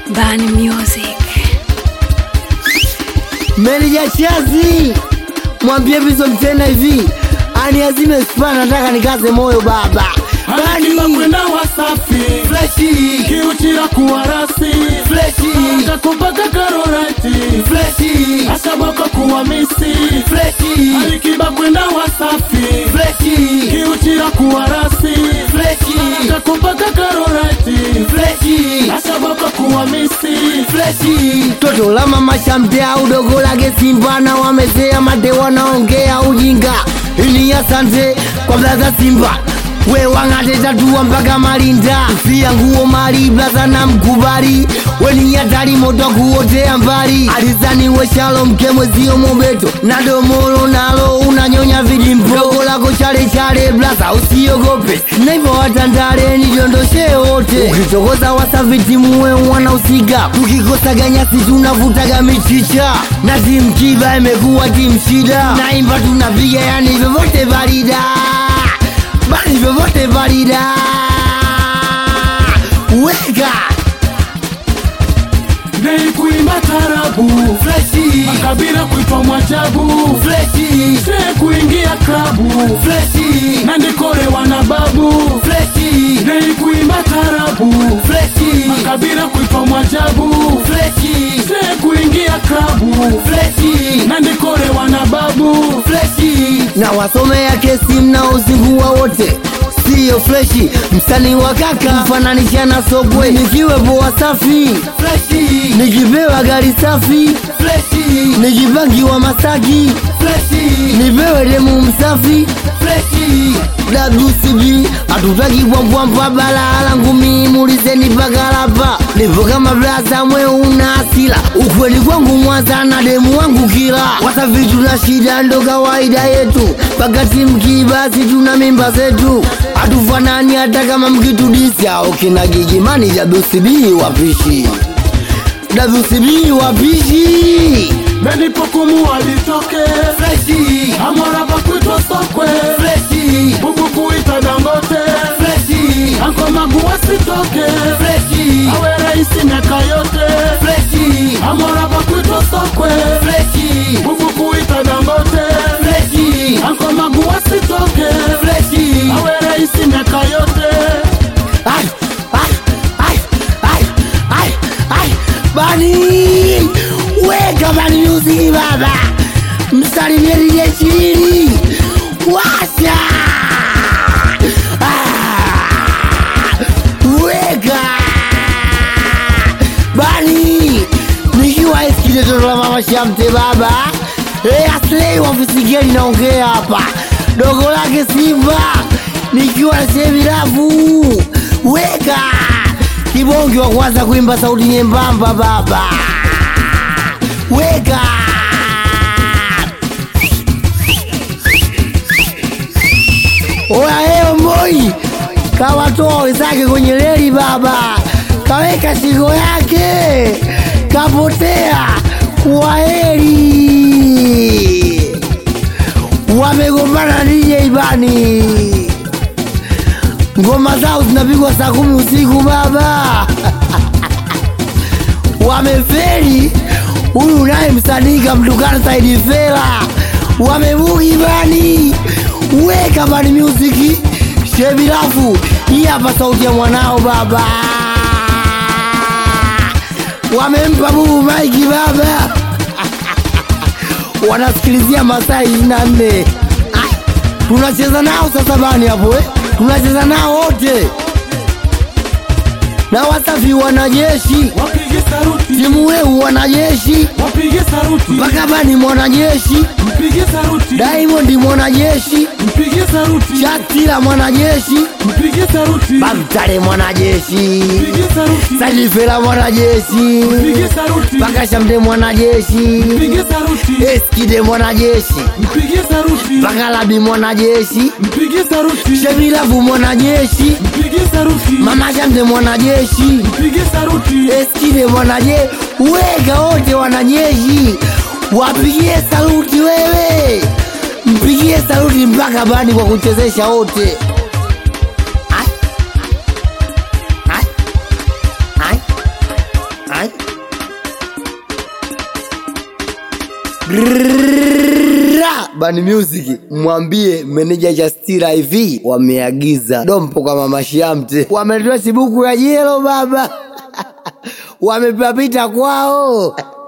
Bani Music. Meneja Chazi, mwambie Bizo Mtena hivi aniazime spa, nataka nikaze moyo baba. Akiba Bani kwenda Wasafi freshi kiuchira kuwa rasi freshi kakupaka karorati freshi ashabaka kuwa misi freshi alikiba kwenda Wasafi freshi kiuchira kuwa rasi freshi kakupaka karorati freshi ashabaka kuwa misi freshi toto la mama shamtea udogo lake Simba na wamezea mate wanaongea ujinga ili asante kwa blaza Simba we wang'ate tatua mpaka Malinda fia nguo mali blaza na mkubali weni hatari moto kuotea mbali alizani we Shalom kemwezio mobeto na domolo nalo unanyonya vidimpo dogo lako chale chale blaza usiogope na hivyo watandale nijondoshe wote ukitokoza wasaviti muwe wanahusika tukikosa ganyasi tunavutaga michicha na timu kiba imekuwa timu shida naimba tunapiga yani vyovyote valida bali vyovyote valida weka Nei kuimba tarabu freshi makabila kuitwa mwajabu freshi she kuingia klabu freshi na ndikore wana babu freshi Nei kuimba tarabu freshi makabila kuitwa mwajabu freshi she kuingia klabu freshi na ndikore wana babu freshi na wasomea kesi mnaozingua wote siyo freshi msanii wa kaka mfananisha na sokwe nikiwepo wasafi freshi nikipewa gari safi freshi nikipangiwa masaki freshi nipewe demu msafi freshi WCB hatutaki bwambwambwa balala ngumi mulizeni pakalapa nipo kama blaza mwe una asila ukweli kwangu mwanza na demu wangu kila wasafi tuna shida ndo kawaida yetu pakati mkibasi tuna mimba zetu hatufanani hata kama mkitudisya okina gigimani WCB wapishi WCB wapishi benipokumu walitoke freshi amora pakwitwa sokwe freshi bubu kuita dangote freshi ankomagu wasitoke freshi awe raisi miaka yote freshi amora pakwitwa sokwe freshi bubu kuita dangote freshi ankomagu wasitoke freshi awe raisi miaka yote Ai, ai, ai, ai, ai, ai. Bani weka Bani Music baba, msalimie DJ Chilili washa Ah, weka Bani nikiwa isikile toto la mama Shamte baba Eh, aslei wafisigeli naongea hapa dogo lake Simba nikiwa na sehemu rafu weka kibongi wa kwanza kuimba sauti nyembamba baba weka oya leo moi kawatoa wenzake kwenye reli baba kaweka shingo yake kapotea kwaheri wamegombana DJ Bani, ngoma zao zinapigwa saa kumi usiku baba wameferi. Huyu naye msanii kamtukana Saidi Fela, wamebugi Bani, weka Bani Music shebilafu. Hii hapa sauti ya mwanao baba, wamempa bubu maiki baba wanasikilizia masaa ishirini na nne tunacheza nao sasa bani hapo eh? tunacheza nao wote na wasafi wanajeshi wapige saruti timu weu wanajeshi wapige saruti mpaka bani mwanajeshi mpige saruti Diamond mwanajeshi mpige saruti Shatila mwanajeshi mpige saruti Bamtare mwanajeshi mpige saruti Salifela mwanajeshi mpige saruti mpaka Shamte mwanajeshi mpige saruti Eskide mwanajeshi mpige saruti mpaka Labi mwanajeshi mpige saruti Shemilavu mwanajeshi mpige saruti Mama Shamte mwanajeshi mpige saruti Eskide mwanajeshi Weka wote wanajeshi Wapigie saluti wewe Mpigie saluti mpaka bani kwa kuchezesha wote Ai. Ai. Ai. Ai. Ra! Bani Music mwambie meneja Chastira hivi wameagiza dompo kwa mama Shamte, wametoa sibuku ya jelo baba, wamepapita kwao